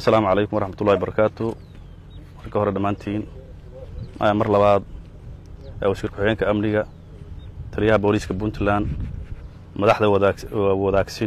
assalaamu calaykum waraxmatullahi barakaatu marka hore dhammaantiin mar labaad wasiir ku-xigeenka amniga taliyaha booliiska puntland madaxda wadaagsin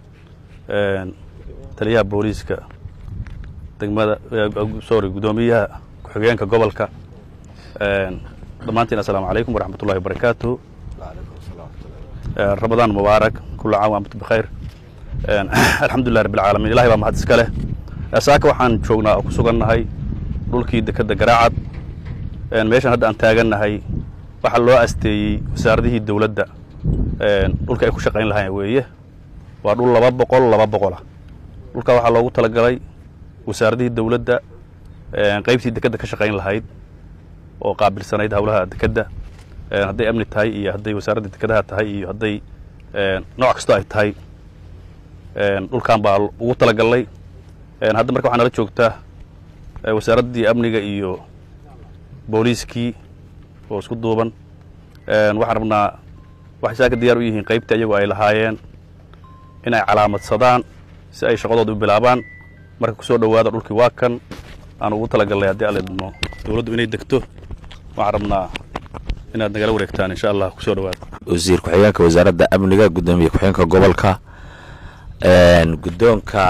taliyaha booliiska degmada sorry guddoomiyaha ku-xigeenka gobolka dhammaantiin assalaamu calaykum waraxmatullahi wabarakaatu ramadaan mubaarak kula caam amtu bikhayr alxamdulilah rabbi alcaalamiin ilahay baa mahad iska leh saaka waxaan joognaa oo ku sugannahay dhulkii dekedda garaacad meeshan hadda aan taagannahay waxaa loo asteeyey wasaaradihii dowladda dhulka ay ku shaqayn lahayn weeye waa dhul laba boqol laba boqolah dhulkaa waxaa loogu talagalay wasaaradihii dowladda qaybtii dekedda ka shaqayn lahayd oo qaabilsanayd howlaha dekedda hadday amni tahay iyo hadday wasaaradda dekedaha tahay iyo hadday nooc kastoo ay tahay dhulkan baa ugu talagalnay hadda marka waxaa nala joogtaa wasaaraddii amniga iyo booliiskii oo isku duuban waxaan rabnaa waxay saaka diyaar u yihiin qaybtii ayagu ay lahaayeen in ay calaamadsadaan si ay shaqadooda u bilaabaan marka ku soo dhowaada dhulkii waa kan aan ugu talagalnay haddii alla idmo dowladdu inay degto waxaan rabnaa inaad nagala wareegtaan insha allah kusoo dhowaada wasiir ku-xigeenka wasaaradda amniga guddoomiye ku-xigeenka gobolka guddoonka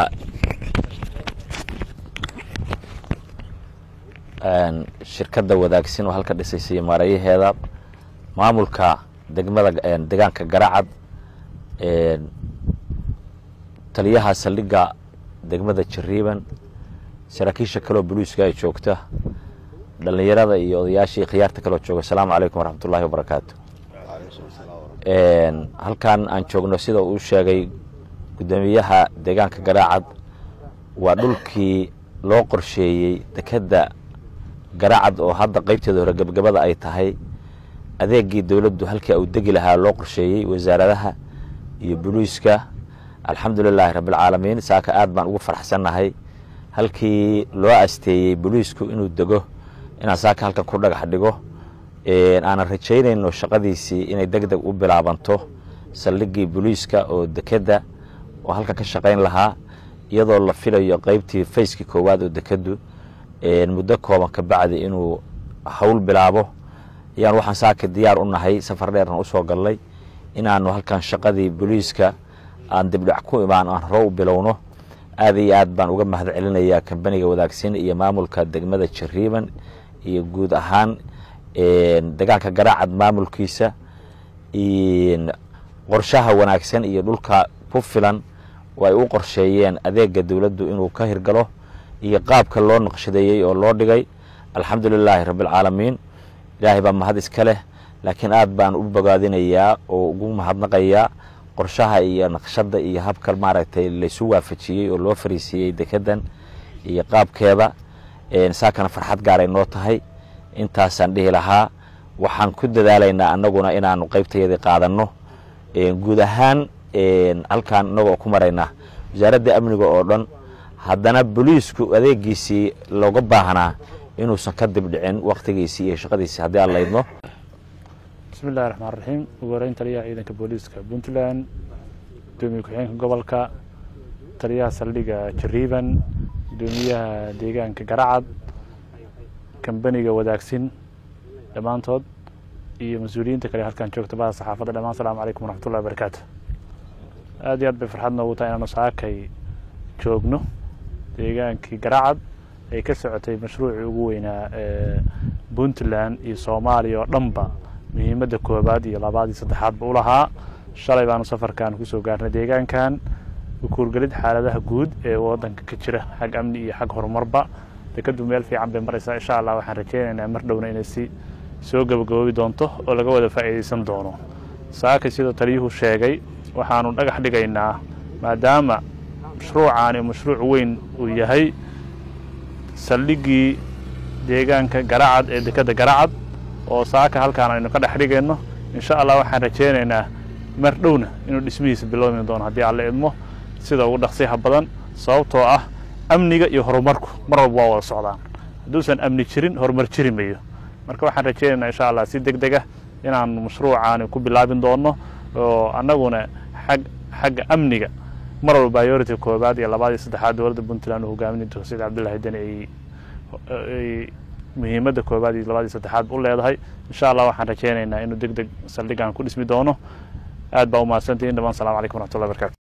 shirkadda wadaagsin oo halka dhisaysay maarayaheeda maamulka degmada degaanka garacad taliyaha saldhigga degmada jariiban saraakiisha kaleoo boliiska ay joogta dhallinyarada iyo odayaashii khiyaarta kaloo jooga asalaamu calaykum waraxmatullahi wabarakaatu halkan aan joogno sida uu sheegay guddoomiyaha deegaanka garaacad waa dhulkii loo qorsheeyey dekedda garaacad oo hadda qaybteeda hore gebagabada ay tahay adeegii dowladdu halkii uu degi lahaa loo qorsheeyey wasaaradaha iyo boliiska alxamdu lilaahi rabbialcaalamiin saaka aad baan ugu farxsannahay halkii loo asteeyey boliisku inuu dego inaan saaka halkan ku dhagax dhigo aanan rajaynayno shaqadiisii inay deg deg u bilaabanto saldhiggii boliiska oo dekedda oo halkan ka shaqayn lahaa iyadoo la filayo qaybtii fayskii koowaad oo dekeddu muddo kooban ka bacdi inuu hawl bilaabo ayaan waxaan saaka diyaar u nahay safar dheerna usoo gallay inaanu halkan shaqadii boliiska aan dibdhac ku imaan aan hore u bilowno aad iyo aad baan uga mahad celinayaa kambaniga wadaagsin iyo maamulka degmada jariiban iyo guud ahaan degaanka garaacad maamulkiisa qorshaha wanaagsan iyo dhulka ku filan oo ay u qorsheeyeen adeega dowladdu inuu ka hirgalo iyo qaabka loo naqshadeeyey oo loo dhigay alxamdu lilaahi rabbialcaalamiin ilaahay baa mahad iska leh laakiin aad baan u bogaadinayaa oo ugu mahadnaqayaa qorshaha iyo naqshadda iyo habka maaragtay laysu waafajiyey oo loo fariisiiyey dekeddan iyo qaabkeeda saakana farxad gaaray noo tahay intaasaan dhihi lahaa waxaan ku dadaalaynaa annaguna inaanu qaybtayadii qaadanno guud ahaan halkaan innagoo ku maraynaa wasaaradda amniga oo dhan haddana boliisku adeegiisii looga baahnaa inuusan ka dibdhicin wakhtigiisii iyo shaqadiisii haddii aan laydno bismi illahi raxmaan raxiim ugu horeyn taliyaha ciidanka booliiska puntland gudoomiye ku-xigeenka gobolka taliyaha saldhigga jariiban gudoomiyaha deegaanka garacad kambaniga wadaagsin dhammaantood iyo mas-uuliyiinta kale halkaan joogta bada saxaafadda dhamaan asalaamu calaykum waraxmatullahi wabarakaatu aad iyo aad bay farxad noogu tahay inaanu saakay joogno deegaankii garacad ay ka socotay mashruucii ugu weynaa ee puntland iyo soomaaliya oo dhanba muhiimadda koobaad iyo labaad iyo saddexaadba u lahaa shalay baanu safarkan kusoo gaarnay deegaankan ukuurgelid xaaladaha guud ee waddanka ka jira xag amni iyo xag horumarba dekadu meel fiican bay maraysaa insha allah waxaan rajaynaynaa mar dhowna inay si soo gabagaboobi doonto oo laga wada faa'iidaysan doono saakay sidoo taliyuhu sheegay waxaanu dhagax dhigaynaa maadaama mashruucaani mashruuc weyn uu yahay saldhiggii deegaanka garacad ee dekadda garacad oo saaka halkaan aynu ka dhex dhigayno insha allah waxaan rajaynaynaa mar dhowna inuu dhismihiisa bilowmi doono haddii alla idmo sida ugu dhaqsiyaha badan sababtoo ah amniga iyo horumarku mar walba waa wada socdaan hadduusan amni jirin horumar jiri mayo marka waxaan rajaynaynaa insha allah si deg dega inaanu mashruucaani ku bilaabin doono oo annaguna xag xagga amniga mar walba priority koobaad iyo labaad iyo saddexaad dowladda puntland uu hogaaminay doctor saciid cabdullahi deni ay ay muhiimadda koobaad iyo labaad iyo saddexaad u leedahay insha allah waxaan rajeynaynaa inuu deg deg saldhigan ku dhismi doono aad baa umahadsantihin dhamaan salamu calaykum waraxmatullahi barkatu